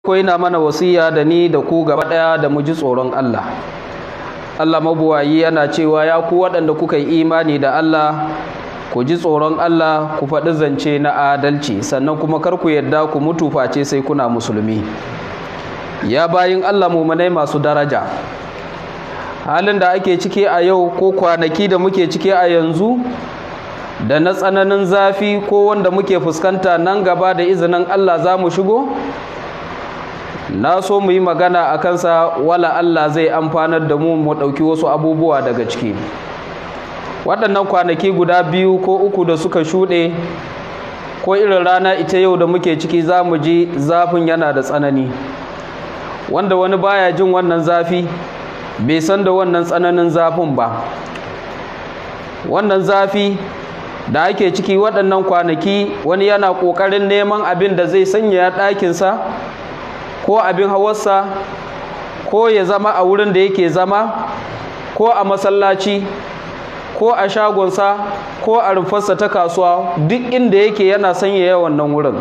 farko ina mana wasiya da ni da ku gaba daya da mu ji tsoron Allah Allah mabuwayi yana cewa ya ku waɗanda kuka yi imani da Allah ku ji tsoron Allah ku faɗi zance na adalci sannan kuma kar ku yarda ku mutu face sai kuna musulmi ya bayin Allah mumanai masu daraja halin da ake ciki a yau ko kwanaki da muke ciki a yanzu da na tsananin zafi ko wanda muke fuskanta nan gaba da izinin Allah za mu shigo na so mu yi magana a kansa wala Allah zai amfanar da mu mu ɗauki wasu abubuwa daga ciki waɗannan kwanaki guda biyu ko uku da suka shuɗe ko irin rana ita yau da muke ciki za mu ji zafin yana da tsanani wanda wani baya jin wannan zafi bai san da wannan tsananin zafin ba wannan zafi da ake ciki waɗannan kwanaki wani yana ƙoƙarin neman abin da zai sanya ɗakinsa ko abin hawarsa ko ya zama a wurin da yake zama ko a masallaci ko a shagonsa ko a rufarsa ta kasuwa duk inda yake yana sanya wannan wurin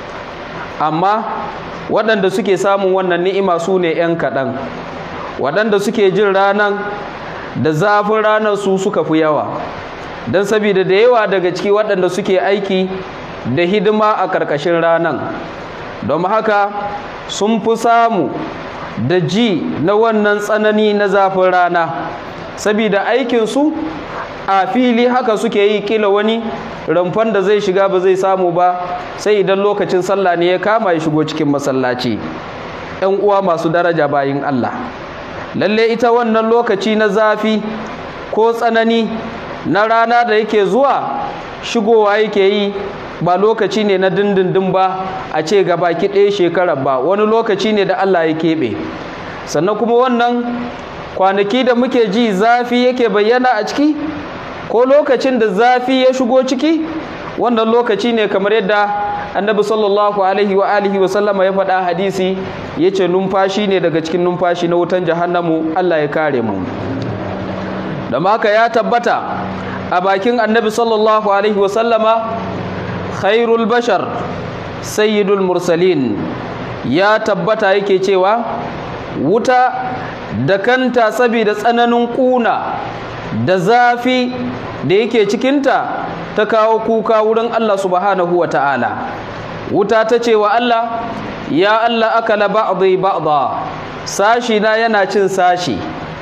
amma waɗanda suke samun wannan ni'ima su ne 'yan kaɗan waɗanda suke jin ranan da zafin ranar su suka fi yawa don saboda da yawa daga ciki waɗanda suke aiki da hidima a ƙarƙashin ranan don haka sun fi samu da ji na wannan tsanani na zafin rana saboda aikinsu a fili haka suke yi kila wani ramfan da zai shiga ba zai samu ba sai idan lokacin sallah ne ya kama ya shigo cikin masallaci ‘yan uwa masu daraja bayin Allah lalle ita wannan lokaci na zafi ko tsanani na rana da yake zuwa shigowa yake yi ba lokaci ne na dindindin ba a ce baki ɗaya shekarar ba wani lokaci ne da Allah ya keɓe sannan kuma wannan kwanaki da muke ji zafi yake bayyana a ciki ko lokacin da zafi ya shigo ciki wannan lokaci ne kamar yadda annabi sallallahu alaihi wa alihi wa sallama ya faɗa hadisi ya ce numfashi ne daga cikin numfashi na wutan jahannamu Allah ya kare mu da haka ya tabbata a bakin annabi sallallahu alaihi wa sallama khairul bashar sayyidul mursalin ya tabbata yake cewa wuta da kanta saboda tsananin kuna da zafi da yake cikinta ta kawo kuka wurin Allah subhanahu wa ta'ala wuta ta ce wa Allah ya Allah akala ba'dhi ba'dha sashi na yana cin sashi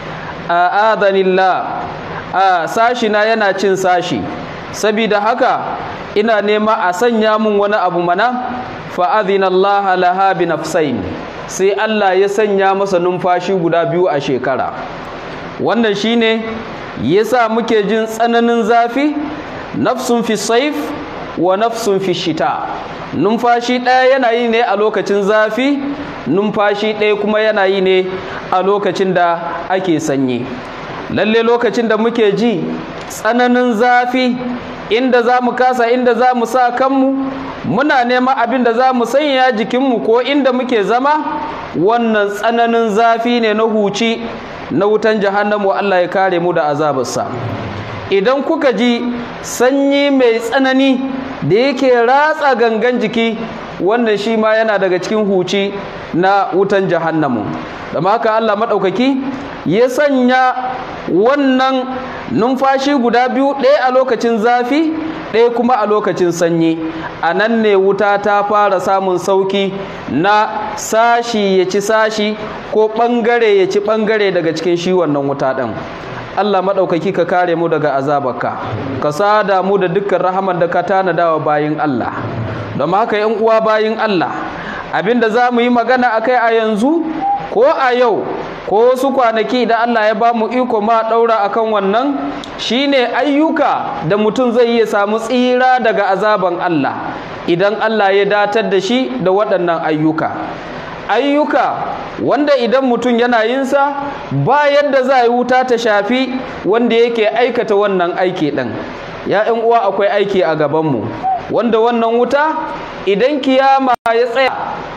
a adanillah a sashi na yana cin sashi saboda haka ina nema a sanya mun wani abu mana fa adhina Allah laha bi nafsain sai Allah ya sanya masa numfashi guda biyu a shekara wannan shine yasa muke jin tsananin zafi nafsun fi saif wa nafsun fi shita numfashi ɗaya yana yi ne a lokacin zafi numfashi ɗaya kuma yana yi ne a lokacin da ake sanyi lalle lokacin da muke ji tsananin zafi inda za mu kasa inda za mu sa kanmu muna neman abin da za mu sanya jikinmu ko inda muke zama wannan tsananin zafi ne na huci na wutan jahannamu Allah ya kare mu da azabarsa idan kuka ji sanyi mai tsanani da yake ratsa gangan jiki wannan shi ma yana daga cikin huci na wutan jahannamu da haka Allah maɗaukaki ya sanya wannan numfashi guda biyu ɗaya a lokacin zafi ɗaya kuma a lokacin sanyi a nan ne wuta ta fara samun sauki na sashi ya ci sashi ko ɓangare ya ci ɓangare daga cikin shi wannan wuta ɗin Allah maɗaukaki ka kare mu daga azabarka ka sada mu da dukkan rahaman da ka tanada wa bayin Allah don haka yan uwa bayin Allah abinda za mu yi magana akai a yanzu ko a yau ko wasu kwanaki da Allah ya ba mu iko ma ɗaura akan wannan shine ayyuka da mutum zai iya samu tsira daga azaban Allah idan Allah ya datar da shi da waɗannan ayyuka ayyuka wanda idan mutum yana yinsa ba yadda za a yi wuta ta shafi wanda yake aikata wannan aiki ɗin ya uwa akwai aiki a gabanmu wanda wannan wuta idan kiyama ya tsaya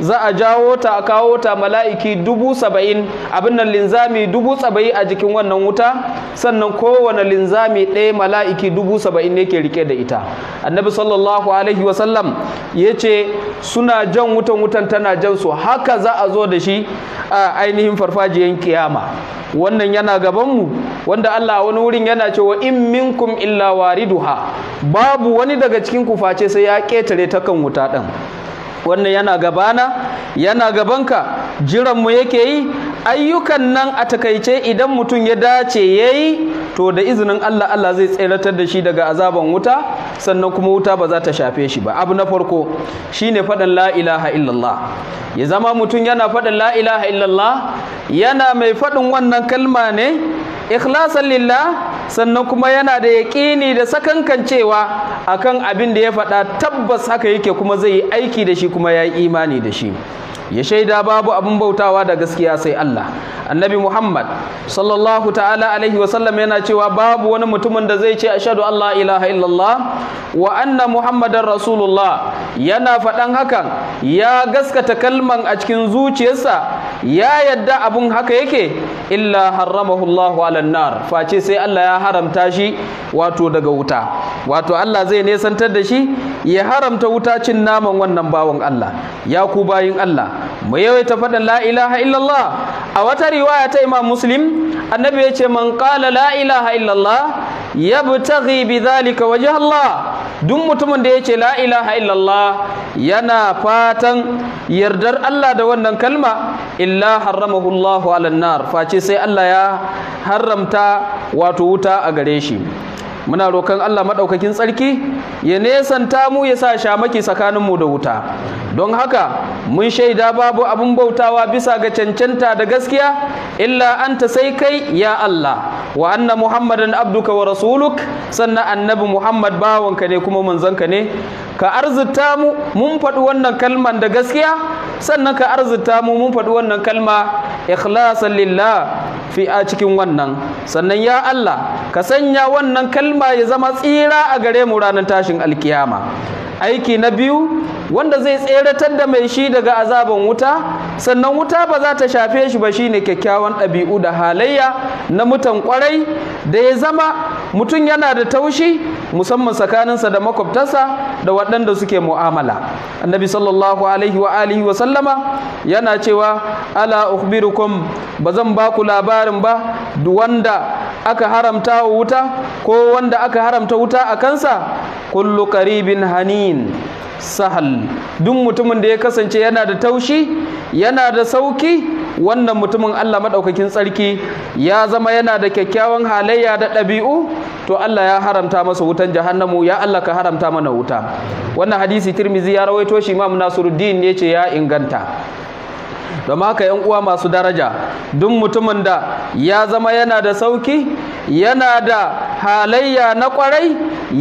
za a jawo ta a kawo ta mala'iki dubu saba'in abin nan linzami dubu saba'in a jikin wannan wuta sannan kowane linzami ɗaya mala'iki dubu saba'in ne ke rike da ita annabi sallallahu alaihi wasallam ya ce suna jan wutan wutan tana jan su haka za a zo da shi a ainihin farfajiyan kiyama wannan yana gabanmu wanda Allah wani wurin yana cewa in minkum illa wariduha babu wani daga cikin ku face sai ya ketare ta kan wuta din wannan yana gabana yana gabanka jiranmu yake yi ayyukan nan a takaice idan mutum ya dace yayi to da izinin Allah Allah zai tseratar da shi daga azaban wuta sannan kuma wuta ba za ta shafe shi ba abu na farko shine faɗin la ilaha illallah ya zama mutum yana faɗin la ilaha illallah yana mai faɗin wannan kalma ne ikhlasan lillah sannan kuma yana da yaƙini da sakankancewa akan abin da ya faɗa tabbas haka yake kuma zai yi aiki da shi kuma ya yi imani da shi ya shaida babu abin bautawa da gaskiya sai Allah annabi Muhammad sallallahu ta'ala alaihi wasallam yana cewa babu wani mutumin da zai ce ashhadu an la ilaha illallah wa anna muhammadar rasulullah yana faɗan hakan ya gaskata kalman a cikin zuciyarsa ya yadda abun haka yake illa haramahu Allahu ala nar face sai Allah ya haramta shi wato daga wuta wato Allah zai nesantar da shi ya haramta wuta cin naman wannan bawan Allah ya ku bayin Allah mu yawaita faɗin la ilaha illallah a wata riwaya ta Imam Muslim annabi ya ce man qala la ilaha illallah yabtaghi bidhalika wajh Allah duk mutumin da ya ce la ilaha illallah yana fatan yardar Allah da wannan kalma illa haramahu Allahu ala nar face sai Allah ya haramta wato wuta a gare shi muna roƙon Allah maɗaukakin tsarki ya nesanta mu ya sa shamaki tsakaninmu da wuta don haka mun shaida babu abin bautawa bisa ga cancanta da gaskiya illa anta sai kai ya Allah wa anna muhammadan abduka wa rasuluk sannan annabi muhammad bawanka ne kuma manzanka ne ka arzuta mu mun faɗi wannan kalman da gaskiya sannan ka arzuta mu mun faɗi wannan kalma ikhlasan lillah fi a cikin wannan sannan ya Allah ka sanya wannan kalma ya zama tsira a gare mu ranar tashin alkiyama aiki na biyu wanda zai tseratar da mai shi daga azaban wuta sannan wuta ba za ta shafe shi ba shine kyakkyawan ɗabi'u da halayya na mutan kwarai da ya zama mutum yana da taushi musamman tsakaninsa da makwabtarsa da waɗanda suke mu'amala annabi sallallahu alaihi wa alihi wa sallama yana cewa ala ukhbirukum ba zan ba ku labarin ba wanda aka haramta wa wuta ko wanda aka haramta wuta a kansa kullu qaribin hanin sahal duk mutumin da ya kasance yana da taushi yana da sauki wannan mutumin Allah maɗaukakin tsarki ya zama yana da kyakkyawan halayya da ɗabi'u to Allah ya haramta masa wutan jahannamu ya Allah ka haramta mana wuta wannan hadisi tirmizi ya rawaito shi imam nasiruddin ne ce ya inganta don haka yan uwa masu daraja duk mutumin da ya zama yana da sauki yana da halayya na kwarai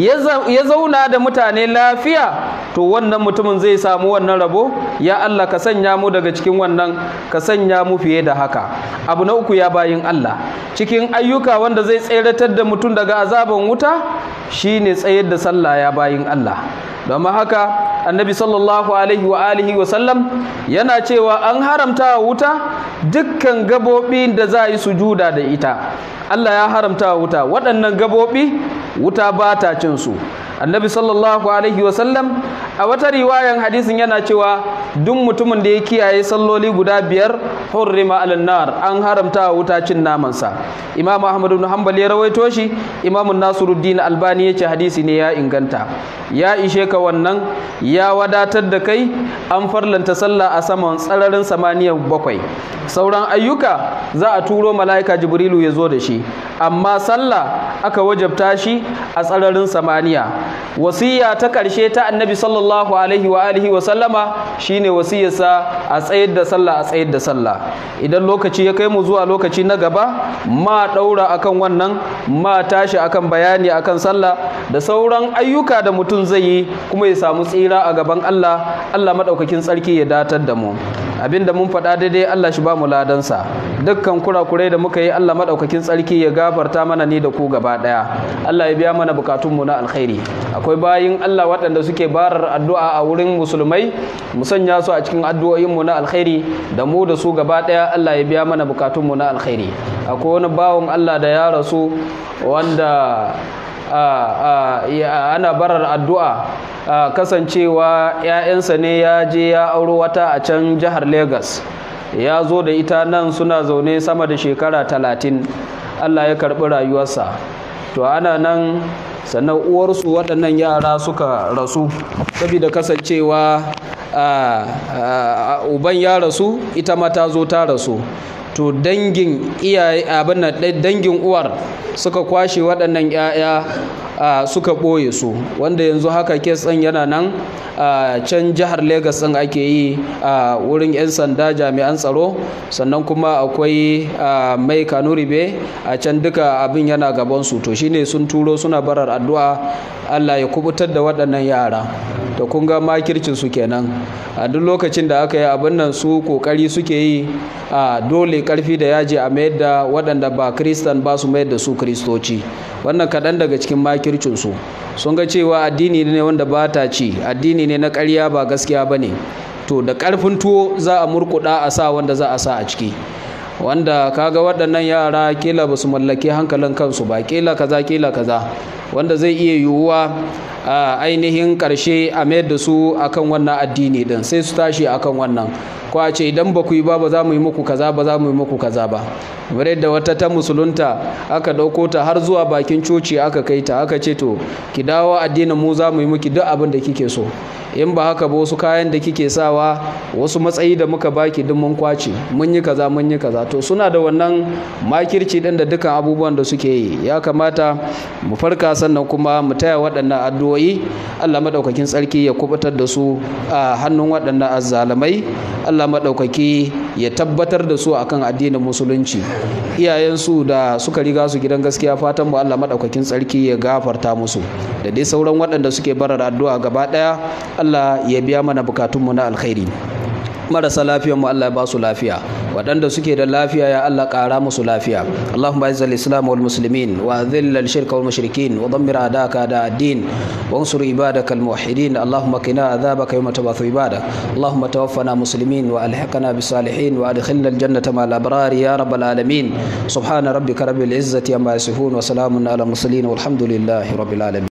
ya zauna da mutane lafiya to wannan mutumin zai samu wannan rabo ya Allah ka sanya mu daga cikin wannan ka sanya mu fiye da haka abu na uku ya bayin Allah cikin ayyuka wanda zai tseratar da mutum daga azaban wuta shine tsayar da sallah ya bayin Allah don haka annabi sallallahu alaihi wa alihi wa sallam yana cewa an haramta wa wuta dukkan gabobi da za a yi sujuda da ita Allah ya haramta wa wuta waɗannan gabobi wuta ba ta cin su annabi sallallahu alaihi wasallam a wata riwayan hadisin yana cewa duk mutumin da ya kiyaye salloli guda biyar hurrima alan nar an haramta wa wuta cin namansa imam ahmad ibn hanbal ya rawaito shi imam nasiruddin albani yace hadisi ne ya inganta ya ishe ka wannan ya wadatar da kai an farlanta sallah a saman tsararin samaniyan bakwai sauran ayyuka za a turo mala'ika jibrilu ya zo da shi amma sallah aka wajabta shi a tsararin samaniya wasiya ta ƙarshe ta annabi sallallahu alaihi wa alihi wa sallama shine wasiyarsa a tsayar da sallah a tsayar da sallah idan lokaci ya kai mu zuwa lokaci na gaba ma daura akan wannan ma tashi akan bayani akan sallah da sauran ayyuka da mutum zai yi kuma ya samu tsira a gaban Allah Allah madaukakin tsarki ya datar da mu abinda mun faɗa daidai Allah shi ba mu ladansa dukkan kurakurai da muka yi Allah madaukakin tsarki ya gafarta mana ni da ku gaba daya Allah ya biya mana bukatunmu na alkhairi akwai bayin Allah waɗanda suke barar addu'a a wurin musulmai mu sanya su a cikin addu'o'inmu na alkhairi da mu da su gaba ɗaya Allah ya biya mana bukatunmu na alkhairi akwai wani bawon Allah da ya rasu wanda ana barar addu'a kasancewa 'ya'yansa ne ya je ya auro wata a can jihar Legas ya zo da ita nan suna zaune sama da shekara talatin Allah ya karɓi rayuwarsa to ana nan sannan uwarsu waɗannan yara suka rasu saboda kasancewa uban ya rasu ita ma ta zo ta rasu to dangin iyaye abin dangin uwar suka kwashe waɗannan 'ya'ya suka ɓoye su wanda yanzu haka kes ɗin yana nan a can jihar Legas ɗin ake yi a wurin 'yan sanda jami'an tsaro sannan kuma akwai mai kanuribe a can duka abin yana gabansu to shine sun turo suna barar addu'a Allah ya kubutar da waɗannan yara to kun ga makircin su kenan a duk lokacin da aka yi abin nan su kokari suke yi a dole karfi da yaji a mayar da waɗanda ba kristan ba su mayar da su kristoci wannan kaɗan daga cikin makircin su sun ga cewa addini ne wanda ba ta ci addini ne na ƙarya ba gaskiya ba ne to da ƙarfin tuwo za a murkuɗa a sa wanda za a sa a ciki wanda kaga waɗannan yara kila ba su mallaki hankalin kansu ba kila kaza kila kaza wanda zai iya yiwuwa a ainihin ƙarshe a mayar da su akan wannan addini din sai su tashi akan wannan ko a ce idan ba ku yi ba ba za mu yi muku kaza ba za mu yi muku kaza ba kamar yadda wata ta musulunta aka ɗauko ta har zuwa bakin coci aka kai ta aka ce to ki dawo addinin mu za mu yi muki duk abin da kike so in ba haka ba wasu kayan da kike sawa wasu matsayi da muka baki duk mun kwace mun yi kaza mun yi kaza to suna da wannan makirci din da dukkan abubuwan da suke yi ya kamata mu farka sannan kuma mu taya waɗannan addu'o'i Allah madaukakin tsarki ya kubutar da su a hannun waɗannan azzalamai Allah madaukaki ya tabbatar da su akan addinin musulunci iyayensu da suka riga su gidan gaskiya fatan mu Allah madaukakin tsarki ya gafarta musu da dai sauran waɗanda suke barar addu'a gaba ɗaya Allah ya biya mana bukatunmu na alkhairi marasa lafiyar mu Allah ya ba su lafiya waɗanda suke da lafiya ya Allah ƙara musu lafiya Allahumma izzal islam wal muslimin wa dhill al shirka wal mushrikin wa dammir adaka da ad-din wa ansur ibadaka al muwahhidin Allahumma qina adhabaka yawma tabathu ibadak Allahumma tawaffana muslimin wa alhiqna bis salihin wa adkhilna al jannata ma al abrar ya rabbal alamin subhana rabbika rabbil izzati amma yasifun wa salamun ala mursalin walhamdulillahi rabbil alamin